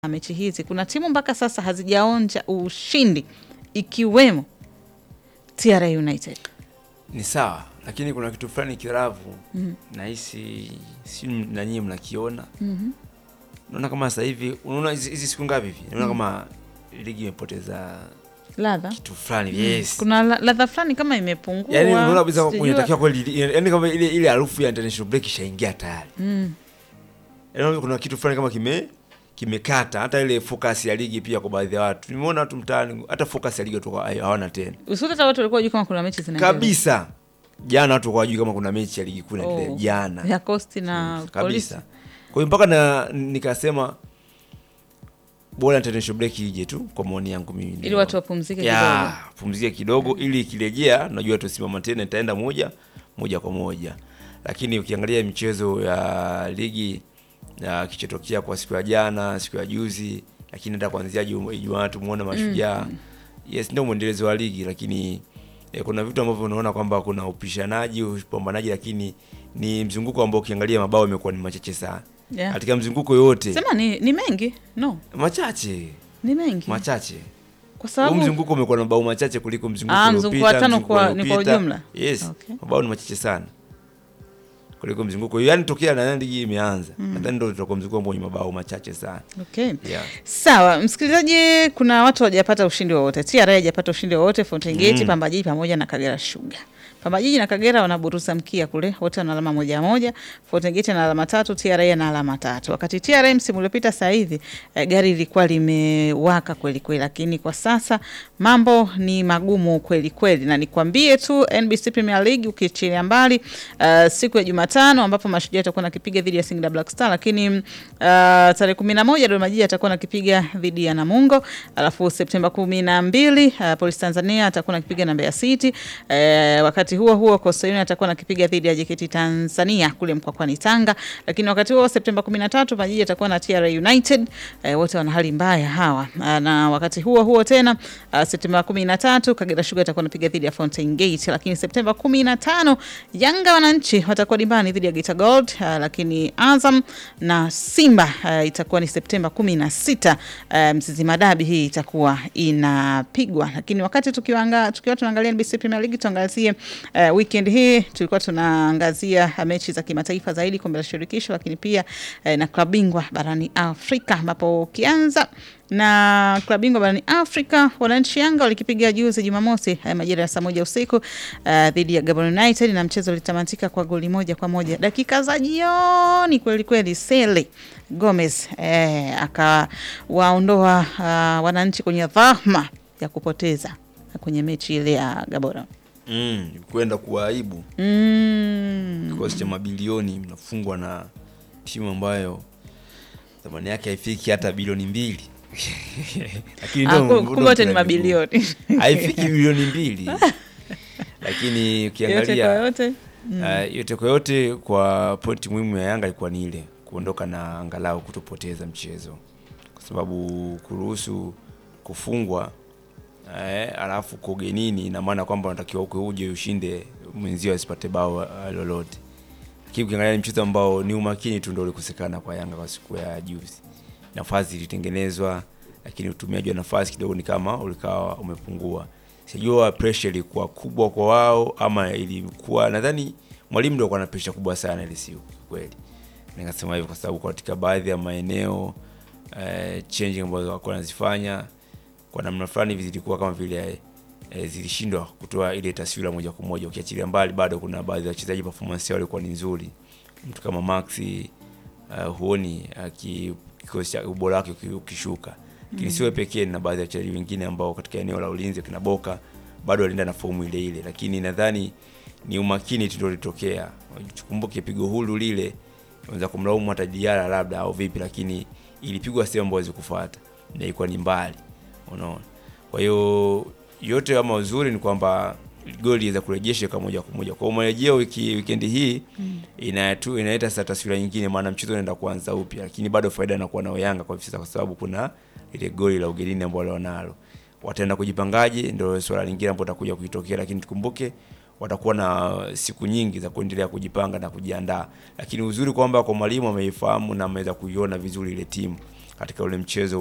mechi hizi kuna timu mpaka sasa hazijaonja ushindi ikiwemo TRA United. Ni sawa, lakini kuna kitu fulani kiravu nahisi, si na nyinyi mnakiona. Naona kama sasa hivi, unaona hizi hizi siku ngapi hivi, naona kama ligi imepoteza Ladha kitu fulani. Yes, kuna la- ladha fulani kama imepungua. yani unaona kabisa Sijajua. unatakiwa kweli, yani kama ile ile harufu ya international break ishaingia tayari. Mm. Yaani kuna kitu fulani kama kime kimekata hata ile focus ya ligi pia kwa baadhi ya watu. Nimeona watu mtaani hata focus ya ligi watu hawana tena. Usuri hata watu walikuwa wajui kama kuna mechi zinaendelea. Kabisa. Jana watu hawajui kama kuna mechi ya ligi kuu inaendelea Oh, jana. ya Coast na Polisi. kabisa. Kwa hiyo mpaka na nikasema bora international break ije tu kwa maoni yangu mimi. Ili watu wapumzike ya, kidogo. pumzike kidogo ili ikirejea najua tusimama tena itaenda moja moja kwa moja. Lakini ukiangalia michezo ya ligi ya kichotokea kwa siku ya jana, siku ya juzi, lakini hata kuanzia Juma- Ijumaa tumuone mashujaa. Yes, ndio mwendelezo wa ligi lakini eh, kuna vitu ambavyo unaona kwamba kuna upishanaji, upambanaji lakini ni mzunguko ambao ukiangalia mabao imekuwa ni machache sana. Yeah. Katika mzunguko yote Sema ni, ni mengi no, machache ni mengi machache kwa huu sababu mzunguko umekuwa na mabao machache kuliko mzunguko Ah, uliopita, mzunguko wa tano mzunguko kwa- ni kwa uliopita. ujumla? Yes, Okay. mabao ni machache sana kuliko mzunguko, yaani tokea nadhani ligi imeanza, nadhani ndio tutakuwa mzunguko ambao ni mabao machache sana. okay. Yeah. Sawa, msikilizaji, kuna watu hawajapata ushindi wowote. TRA hajapata ushindi wowote, Fountain Gate, Mm. Pamba Jiji pamoja na Kagera Sugar. Pamba Jiji na Kagera wanaburuza mkia kule, wote wana alama moja moja. Fountain Gate na alama tatu, TRA na alama tatu. Wakati TRA msimu uliopita sasa hivi eh, gari lilikuwa limewaka kweli kweli, lakini kwa sasa mambo ni magumu kweli kweli, na nikwambie tu NBC Premier League ukiachilia mbali uh, siku ya Jumatano ambapo Mashujaa atakuwa nakipiga dhidi ya Singida Black Star, lakini uh, tarehe kumi na moja Dodoma Jiji atakuwa nakipiga dhidi ya Namungo, alafu Septemba kumi na mbili uh, Polisi Tanzania atakuwa nakipiga na Mbeya City. Uh, wakati huo huo Coastal Union atakuwa nakipiga dhidi ya JKT Tanzania kule Mkwakwani Tanga, lakini wakati huo Septemba kumi na tatu Majiji atakuwa na TRA United. Uh, wote wana hali mbaya hawa. Uh, na wakati huo huo tena uh, Septemba kumi na tatu Kagera Sugar atakuwa napiga dhidi ya Fountain Gate, lakini Septemba kumi na tano Yanga wananchi watakuwa dimbani dhidi ya Geita Gold, uh, lakini Azam na Simba uh, itakuwa ni Septemba kumi na sita. Uh, Mzizima Dabi hii itakuwa inapigwa, lakini wakati tukiwanga, tukiwa tunaangalia NBC Premier League tuangazie uh, weekend hii tulikuwa tunaangazia uh, mechi za kimataifa zaidi, kombe la shirikisho, lakini pia uh, na klabu bingwa barani Afrika ambapo ukianza na klabu bingwa barani Afrika, wananchi Yanga walikipiga juzi Jumamosi haya majira ya saa moja usiku uh, dhidi ya Gabon United na mchezo ulitamatika kwa goli moja kwa moja dakika za jioni kweli kweli. Sele Gomez eh, akawaondoa uh, wananchi kwenye dhahma ya kupoteza kwenye mechi ile ya Gabon. Mm, kwenda kuwaibu Mm. kikosi cha mabilioni mnafungwa na timu ambayo thamani yake haifiki hata bilioni mbili. Lakini Ah, ndio- ku- ndio kumbe wote ni mpira miguu. mabilioni haifiki bilioni mbili lakini yote kwa ukiangalia yote uh, yote kwa yote kwa pointi muhimu ya Yanga ilikuwa ni ile kuondoka na angalau kutopoteza mchezo, kwa sababu kuruhusu kufungwa eh, alafu kwa ugenini, ina maana kwamba unatakiwa uke uje ushinde mwenzio asipate bao uh, lolote. Lakini ukiangalia ni mchezo ambao ni umakini tu ndio ulikosekana kwa Yanga kwa siku ya juzi. Nafasi zilitengenezwa, lakini utumiaji wa nafasi kidogo ni kama ulikawa umepungua. Sijua pressure ilikuwa kubwa kwa wao ama ilikuwa, nadhani mwalimu ndio alikuwa na pressure kubwa sana ile siku kweli. Nikasema hivyo kwa sababu katika baadhi ya maeneo eh, changing ambazo walikuwa wanazifanya kwa namna fulani hivi zilikuwa kama vile eh, zilishindwa kutoa ile taswira moja kwa moja. Ukiachilia mbali, bado kuna baadhi ya wachezaji performance yao ilikuwa ni nzuri, mtu kama Maxi uh, huoni aki kikosi cha ubora wake uki- ukishuka, lakini siwe pekee, na baadhi ya wachezaji wengine ambao katika eneo la ulinzi kina Boka bado walienda na fomu ile ile, lakini nadhani ni umakini tu ndio ulitokea. Tukumbuke pigo hulu lile, unaweza kumlaumu hata Diara labda au vipi, lakini ilipigwa sehemu ambayo zikufuata na ilikuwa ni mbali, unaona. Kwa hiyo yote kama uzuri ni kwamba goli iweza kurejesha kwa moja kwa moja. Kwa hiyo marejeo wiki weekend hii inatu inaleta sasa taswira nyingine, maana mchezo unaenda kuanza upya, lakini bado faida inakuwa nao Yanga kwa hivi sasa, kwa sababu kuna ile goli la ugenini ambalo wanalo. Wataenda kujipangaje, ndio swala lingine ambalo utakuja kuitokea, lakini tukumbuke watakuwa na siku nyingi za kuendelea kujipanga na kujiandaa, lakini uzuri kwamba kwa mwalimu ameifahamu na ameweza kuiona vizuri ile timu katika ule mchezo